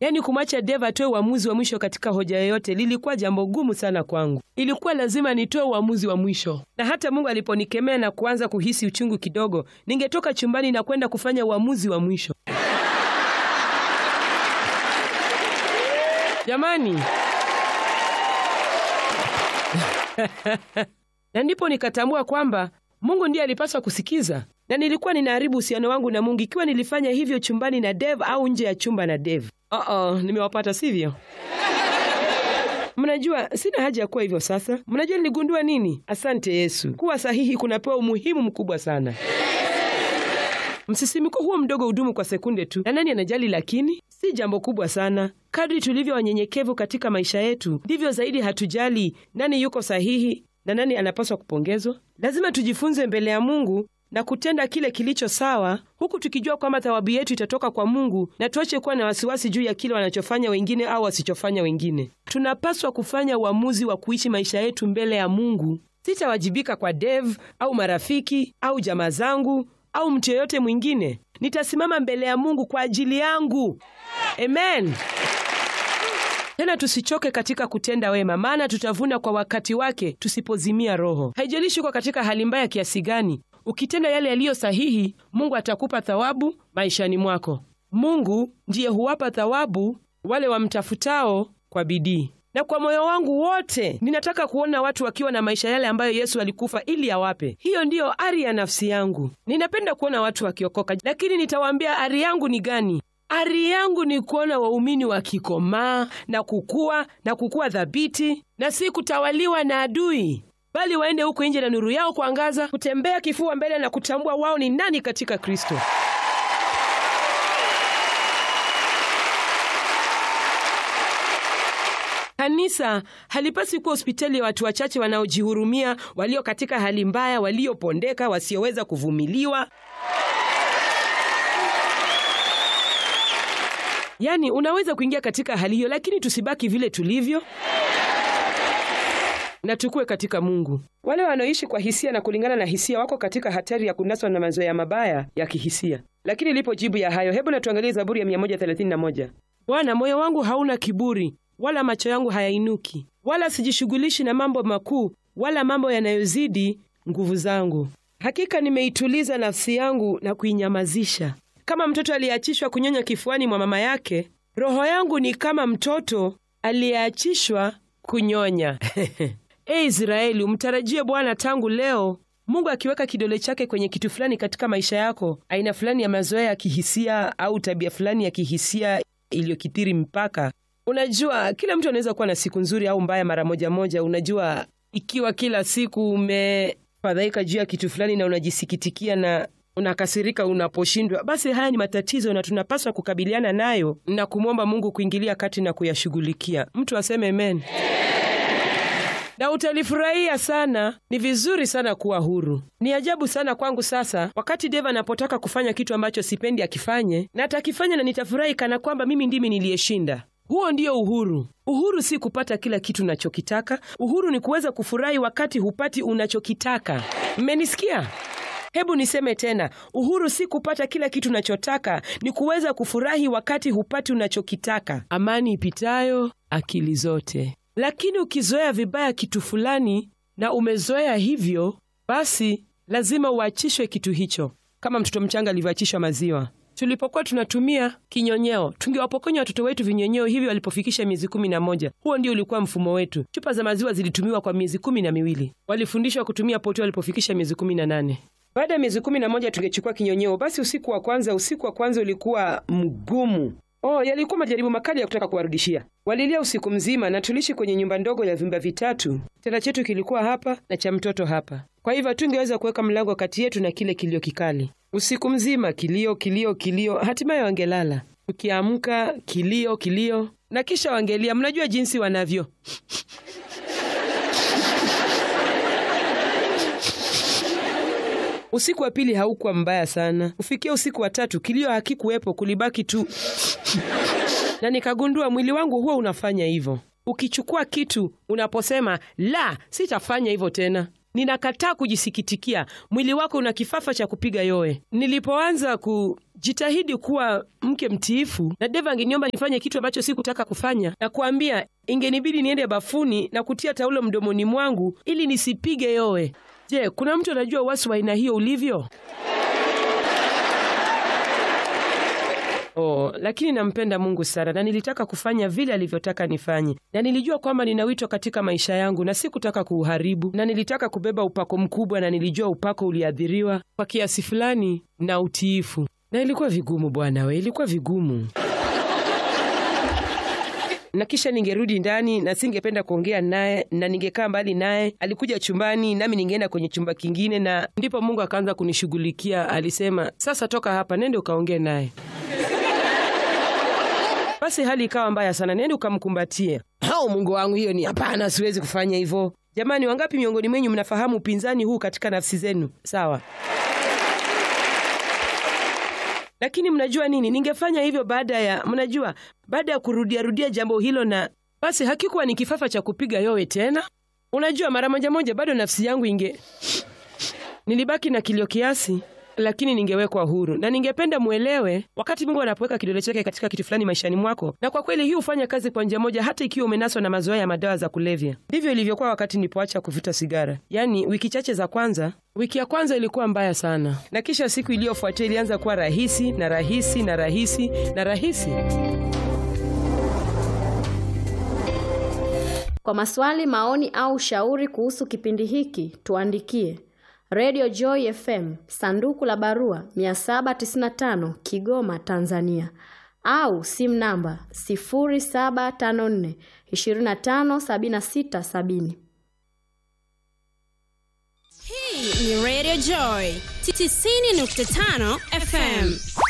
Yaani kumwacha Dave atoe uamuzi wa mwisho katika hoja yoyote lilikuwa jambo gumu sana kwangu. Ilikuwa lazima nitoe uamuzi wa mwisho, na hata Mungu aliponikemea na kuanza kuhisi uchungu kidogo, ningetoka chumbani na kwenda kufanya uamuzi wa mwisho. Jamani, na ndipo nikatambua kwamba Mungu ndiye alipaswa kusikiza, na nilikuwa ninaharibu uhusiano wangu na Mungu ikiwa nilifanya hivyo chumbani na Dave au nje ya chumba na Dave. Uh-oh, nimewapata sivyo? Mnajua sina haja ya kuwa hivyo sasa. Mnajua niligundua nini? Asante Yesu, kuwa sahihi kunapewa umuhimu mkubwa sana. Msisimiko huo mdogo hudumu kwa sekunde tu, na nani anajali? Lakini si jambo kubwa sana. Kadri tulivyo wanyenyekevu katika maisha yetu, ndivyo zaidi hatujali nani yuko sahihi na nani anapaswa kupongezwa. Lazima tujifunze mbele ya Mungu na kutenda kile kilicho sawa, huku tukijua kwamba thawabu yetu itatoka kwa Mungu, na tuache kuwa na wasiwasi juu ya kile wanachofanya wengine au wasichofanya wengine. Tunapaswa kufanya uamuzi wa kuishi maisha yetu mbele ya Mungu. Sitawajibika kwa Dave au marafiki au jamaa zangu au mtu yeyote mwingine. Nitasimama mbele ya Mungu kwa ajili yangu. Amen. Tena tusichoke katika kutenda wema, maana tutavuna kwa wakati wake tusipozimia roho. Haijalishi uko katika hali mbaya kiasi gani, ukitenda yale yaliyo sahihi, Mungu atakupa thawabu maishani mwako. Mungu ndiye huwapa thawabu wale wamtafutao kwa bidii. Na kwa moyo wangu wote ninataka kuona watu wakiwa na maisha yale ambayo Yesu alikufa ili awape. Hiyo ndiyo ari ya nafsi yangu. Ninapenda kuona watu wakiokoka, lakini nitawaambia ari yangu ni gani? Ari yangu ni kuona waumini wakikomaa na kukua na kukua thabiti, na si kutawaliwa na adui, bali waende huko nje na nuru yao kuangaza, kutembea kifua mbele na kutambua wao ni nani katika Kristo. Kanisa halipaswi kuwa hospitali ya watu wachache wanaojihurumia, walio katika hali mbaya, waliopondeka, wasioweza kuvumiliwa. Yaani, unaweza kuingia katika hali hiyo, lakini tusibaki vile tulivyo na tukue katika Mungu. Wale wanaoishi kwa hisia na kulingana na hisia wako katika hatari ya kunaswa na mazoea mabaya ya kihisia. Lakini lipo jibu ya hayo. Hebu na tuangalie Zaburi ya 131. Bwana, moyo wangu hauna kiburi, wala macho yangu hayainuki, wala sijishughulishi na mambo makuu, wala mambo yanayozidi nguvu zangu. Hakika nimeituliza nafsi yangu na kuinyamazisha kama mtoto aliyeachishwa kunyonya kifuani mwa mama yake, roho yangu ni kama mtoto aliyeachishwa kunyonya. E Israeli, umtarajie Bwana tangu leo. Mungu akiweka kidole chake kwenye kitu fulani katika maisha yako, aina fulani ya mazoea ya kihisia au tabia fulani ya kihisia iliyokithiri mpaka, unajua, kila mtu anaweza kuwa na siku nzuri au mbaya mara moja moja. Unajua, ikiwa kila siku umefadhaika juu ya kitu fulani na unajisikitikia na unakasirika unaposhindwa, basi haya ni matatizo na tunapaswa kukabiliana nayo na kumwomba Mungu kuingilia kati na kuyashughulikia. Mtu aseme amen, na utalifurahia sana. Ni vizuri sana kuwa huru. Ni ajabu sana kwangu sasa, wakati Deva anapotaka kufanya kitu ambacho sipendi akifanye, na atakifanya na nitafurahi kana kwamba mimi ndimi niliyeshinda. Huo ndio uhuru. Uhuru si kupata kila kitu unachokitaka. Uhuru ni kuweza kufurahi wakati hupati unachokitaka. Mmenisikia? Hebu niseme tena, uhuru si kupata kila kitu unachotaka, ni kuweza kufurahi wakati hupati unachokitaka. Amani ipitayo akili zote. Lakini ukizoea vibaya kitu fulani na umezoea hivyo, basi lazima uachishwe kitu hicho, kama mtoto mchanga alivyoachishwa maziwa. Tulipokuwa tunatumia kinyonyeo, tungewapokonya watoto wetu vinyonyeo hivyo walipofikisha miezi kumi na moja. Huo ndio ulikuwa mfumo wetu. Chupa za maziwa zilitumiwa kwa miezi kumi na miwili. Walifundishwa kutumia poti walipofikisha miezi kumi na nane. Baada ya miezi kumi na moja tungechukua kinyonyeo. Basi usiku wa kwanza, usiku wa kwanza ulikuwa mgumu. Oh, yalikuwa majaribu makali ya kutaka kuwarudishia. Walilia usiku mzima, na tuliishi kwenye nyumba ndogo ya vyumba vitatu. Kitanda chetu kilikuwa hapa na cha mtoto hapa, kwa hivyo hatungeweza kuweka mlango kati yetu na kile kilio kikali. Usiku mzima kilio, kilio, kilio, hatimaye wangelala. Ukiamka kilio, kilio, na kisha wangelia. Mnajua jinsi wanavyo Usiku wa pili haukuwa mbaya sana. Kufikia usiku wa tatu, kilio hakikuwepo, kulibaki tu na nikagundua mwili wangu huwa unafanya hivyo. Ukichukua kitu unaposema la, sitafanya hivyo tena, ninakataa kujisikitikia, mwili wako una kifafa cha kupiga yowe. Nilipoanza jitahidi kuwa mke mtiifu, na Deva angeniomba nifanye kitu ambacho sikutaka kufanya, na kuambia ingenibidi niende bafuni na kutia taulo mdomoni mwangu ili nisipige yowe. Je, kuna mtu anajua uasi wa aina hiyo ulivyo? Oh, lakini nampenda Mungu sana na nilitaka kufanya vile alivyotaka nifanye, na nilijua kwamba nina wito katika maisha yangu na sikutaka kuuharibu, na nilitaka kubeba upako mkubwa, na nilijua upako uliadhiriwa kwa kiasi fulani na utiifu, na ilikuwa vigumu bwana we, ilikuwa vigumu na kisha ningerudi ndani na singependa kuongea naye na ningekaa mbali naye. Alikuja chumbani nami ningeenda kwenye chumba kingine, na ndipo Mungu akaanza kunishughulikia. Alisema, sasa toka hapa, nende ukaongee naye. Basi hali ikawa mbaya sana, nende ukamkumbatie. Hao Mungu wangu, hiyo ni hapana, siwezi kufanya hivyo. Jamani, wangapi miongoni mwenyu mnafahamu upinzani huu katika nafsi zenu? Sawa. Lakini mnajua nini, ningefanya hivyo baada ya mnajua, baada ya kurudiarudia jambo hilo, na basi hakikuwa ni kifafa cha kupiga yowe tena. Unajua, mara moja moja bado nafsi yangu inge, nilibaki na kilio kiasi, lakini ningewekwa huru, na ningependa mwelewe, wakati Mungu anapoweka kidole chake katika kitu fulani maishani mwako, na kwa kweli hii hufanya kazi kwa njia moja, hata ikiwa umenaswa na mazoea ya madawa za kulevya. Ndivyo ilivyokuwa wakati nilipoacha kuvuta sigara, yaani wiki chache za kwanza Wiki ya kwanza ilikuwa mbaya sana, na kisha siku iliyofuatia ilianza kuwa rahisi na rahisi na rahisi na rahisi. Kwa maswali, maoni au ushauri kuhusu kipindi hiki, tuandikie Radio Joy FM, sanduku la barua 795 Kigoma, Tanzania, au simu namba 0754 257670. Hii ni Radio Joy 90.5 FM.